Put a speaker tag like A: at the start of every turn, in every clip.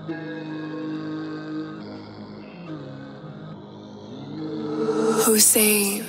A: Hussein.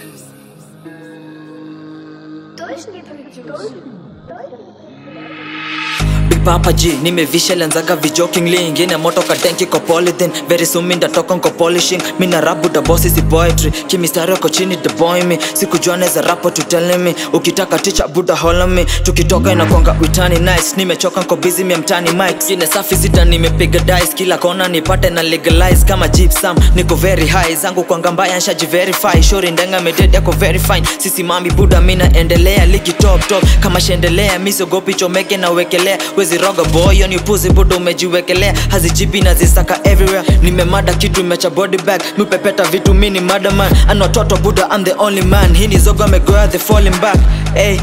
B: Big Papa G nimevisha lenzaga vijoking lingine moto kadenki ko polythene very soon mi ndatoka nko polishing mi na rabu da boss si poetry kimistari wako chini the boy me sikujua neza rapo to telling me ukitaka teacher buda holla me tukitoka inakwanga witani nice nimechoka nko busy mi mtani mic ine safi sita nimepiga dice kila kona nipate na legalize kama gypsum niko very high zangu kwanga mbaya nshaji verify shori ndenga medede yako very fine sisi mami buda mi naendelea ligi top top kama shendelea misogopi chomeke na wekelea wezi roga boy yo ni puzi buda umejiwekelea hazijipi na zisaka everywhere nimemada kitu imecha body bag mipepeta vitu mini madaman anwatoto buda I'm the only man hii ni zogo amegoya the falling back hey.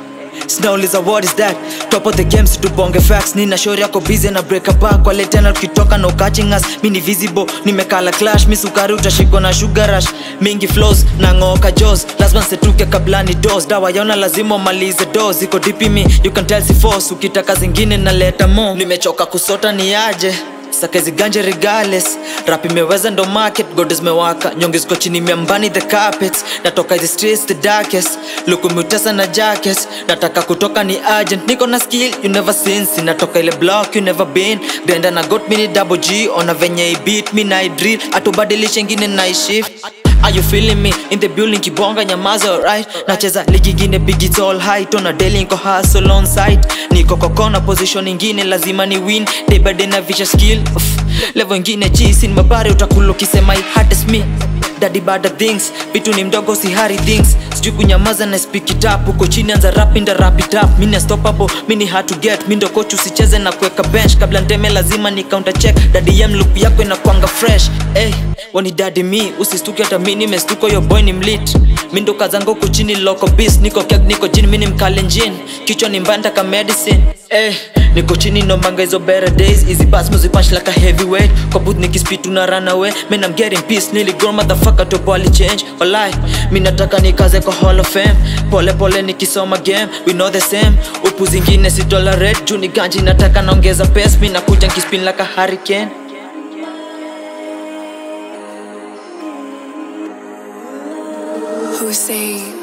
B: Snauliza what is that top of the games tubonge facts nina shori yako busy na break back wale tena tukitoka no catching us mi ni visible nimekala clash mi sukari utashikwa na sugar rush mingi flows na ng'oka jaws lazima nsetuke kabla ni dos dawa yaona lazima umalize dos iko deep in me you can tell si force ukitaka zingine naleta mo nimechoka kusota ni aje sakezi ganje regales rap imeweza ndo market godes mewaka nyonge ziko chini miambani the carpets natoka the streets the darkest lukumutesa na jackets nataka kutoka ni agent niko na skill you never seen sinatoka ile block you never been grenda na got mini double g ona venye i beat mi na i drill atubadilishe ngine na i shift Are you feeling me in the building kibonga nyamaza alright nacheza ligi gine big it's all high tona daily niko hustle on site niko kokona position ingine lazima ni win day by day na visha skill Uff, level ingine chisi ni mabare utakula ukisema i hardest me daddy bada things vitu ni mdogo si hari things sijui kunyamaza na speak it up uko chini anza rap inda rap it up mini unstoppable mini hard to get mi ndo coach usicheze na kuweka bench kabla nteme lazima ni counter check daddy yam look yako inakwanga fresh hey, wani daddy mi usistuke hata mi nimestuka yo boy ni mlit mi ndo kazangu huku chini loko bis niko keg niko jini mi ni mkalenjin kichwa ni mbanda ka medicine hey, niko chini nombanga hizo better days easy pass music punch like a heavyweight kwa booth nikispit una run away man I'm getting peace nearly grown motherfucker to body change walai mi nataka nikaze kwa hall of fame pole pole nikisoma game we know the same upu zingine si tolerate juu ni ganji nataka naongeza pace mi nakuja nkispin like a hurricane
A: Hussein.